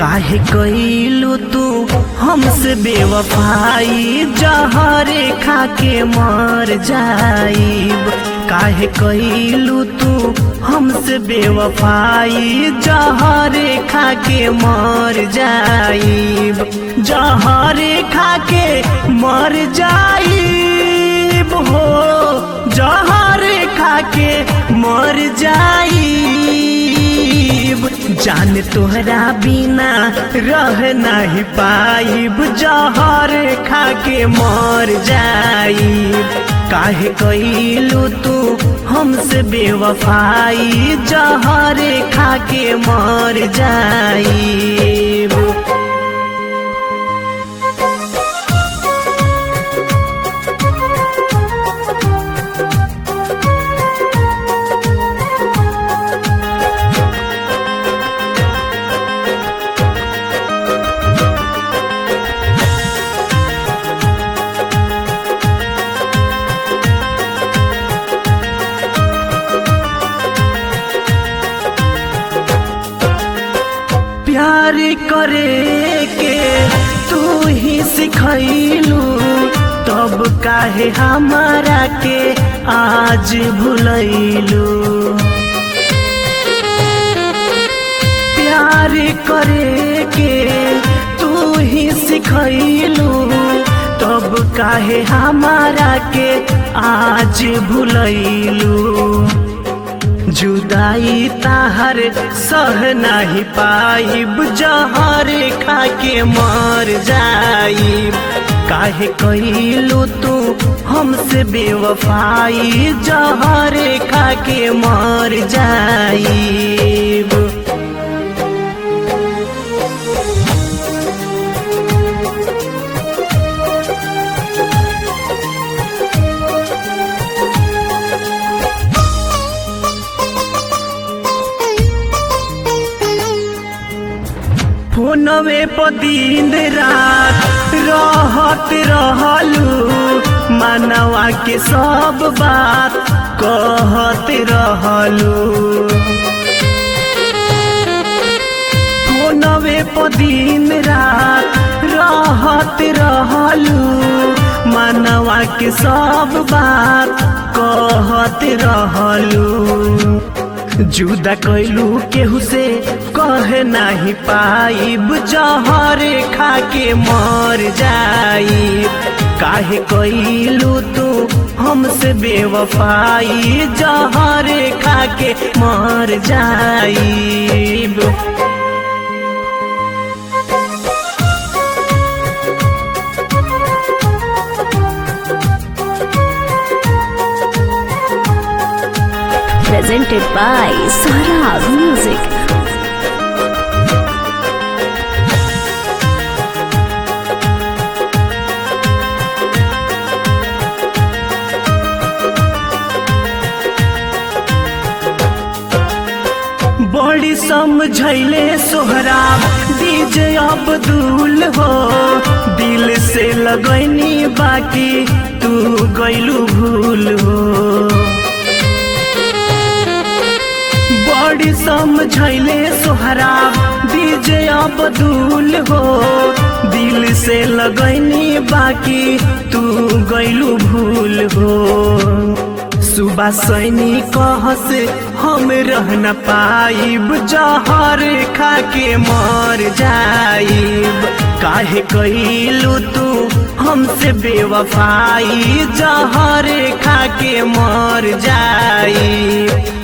काहे कइलू तू हमसे बेवफाई जहरे खा के मर जाइब काहे कइलू तू हमसे बेवफाई जहरे खा के मर जाइब जहरे खा के मर जाइब हो जहरे खा के मर जाइब जान तोहरा बिना रह नहीं पाइब जहर खा के मर जाइब काहे कइलू तू हमसे बेवफाई जहर खा के मर जाइब प्यार करे के तू ही सिखैलू तब काहे हमारा के आज भुलैलू प्यार करे के तू ही सिखैलू तब काहे हमारा के आज भुलैलू जुदाई ताहर सह नहीं पाइब जहर खा के मर जाइब काहे कइलू तू हमसे बेवफाई जहर खा के मर जाइब फोनवे पर दिन रात रहत रहलू मानवा के सब बात कहत रहलू फोनवे पर दिन रात रहत रहलू मानवा के सब बात कहत रहलू जुदा कैलू केहू से कह नहीं पाइब जहर खा के मर जाइब काहे कैलू तू हमसे बेवफाई जहर खा के मर जाइब presented by Sara Music. बड़ी समझैले सोहराब डीजे अब्दुल हो दिल से लगैनी बाकी तू गैलू भूल हो बड़ी समझैले सोहराब डीजे अब्दुल हो दिल से लगैनी बाकी तू गैलू भूल हो सुबह सैनी कहस हम रह न पाइब जहर खा के मर जाइब काहे कैलू तू हमसे बेवफाई जहर खा के मर जाइब